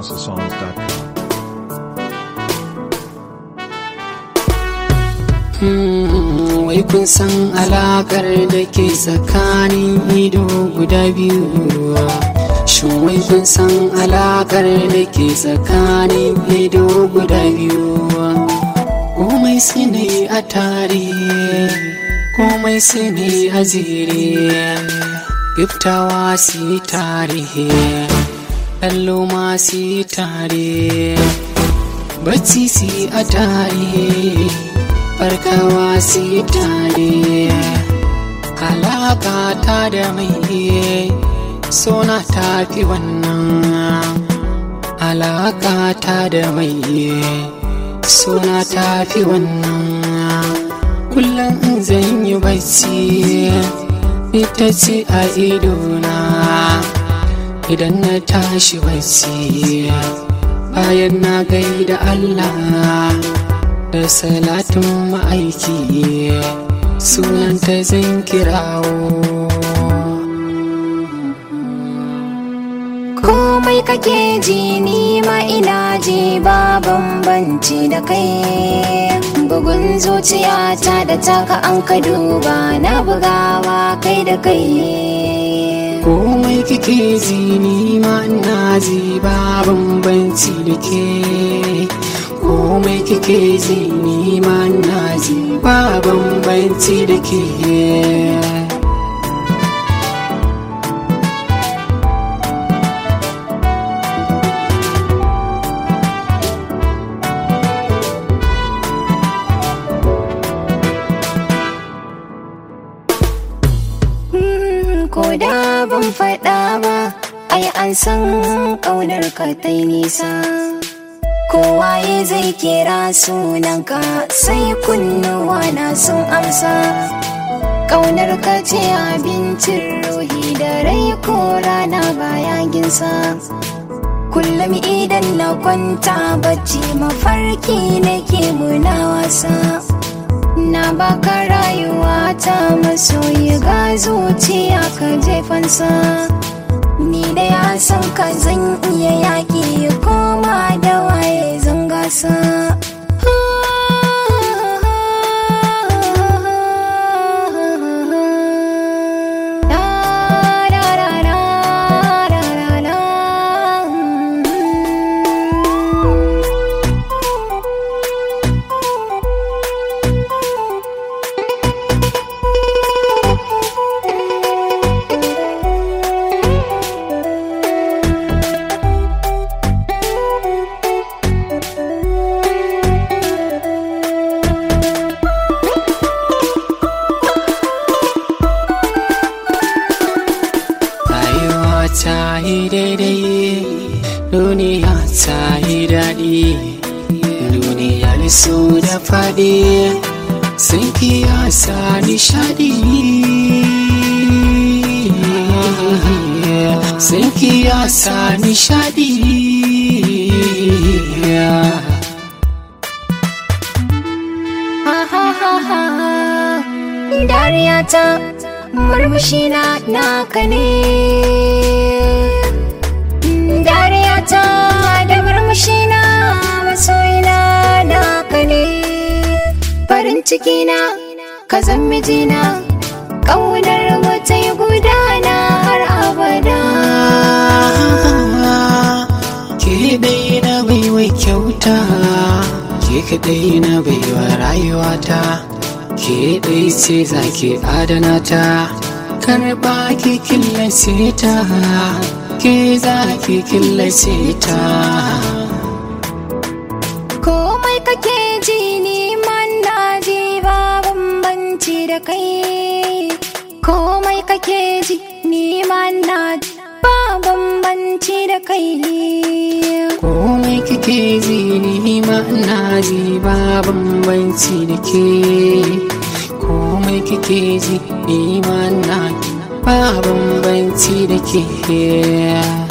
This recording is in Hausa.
houseofsongs.com. wai kun san alakar da ke tsakanin ido guda biyu shin wai kun san alakar da ke tsakanin ido guda biyu komai su ne a tare komai su ne a zire giftawa su yi tare kallo ma su yi tare bacci su yi a tare farkawa su yi tare alaka ta da mai sona tafi wannan alaka ta da mai sona tafi wannan kullum in zan yi bacci ita ce a idona idan na tashi bacci bayan na gaida Allah da salatin ma'aiki sunanta zan kirawo komai kake ji ni ma ina ji ba bambanci da kai bugun zuciyata da taka an ka duba na bugawa kai da kai komai kike ji ni ma ina ji ba bambanci da ke komai kike ji ni ma ina ji ba bambanci da ke ko da ban faɗa ba ai an san ƙaunar ka ta nisa kowaye zai kira sunanka sai kunnuwa na sun amsa ƙaunar ka ce abincin ruhi da rai ko rana baya ginsa kullum idan na kwanta bacci mafarki nake muna wasa na baka rayuwa ta masoyi ga zuciya ka jefansa ni da ya san ka zan iya yaƙi koma da waye zan gasa rayuwa ta yi daidai duniya ta yi daɗi duniyar su da faɗi sun kiyasa nishadi sun kiyasa nishadi dariya ta murmushi na naka ne dariya ta da murmushi na masoyina naka ne farin ciki na ka zan mijina ƙaunar mu ta yi gudana har abada ke dai na baiwa kyauta ke kadai na baiwa rayuwata ke dai ce za ki adana ta karba ki killace ta ke za ki killace ta komai kake ji ni man na ji ba bambanci da kai komai kake ji ni man na ji ba bambanci da kai komai kike ji ni ma ina ji ba bambanci da ke komai kike ji ni ma ina ba bambanci da ke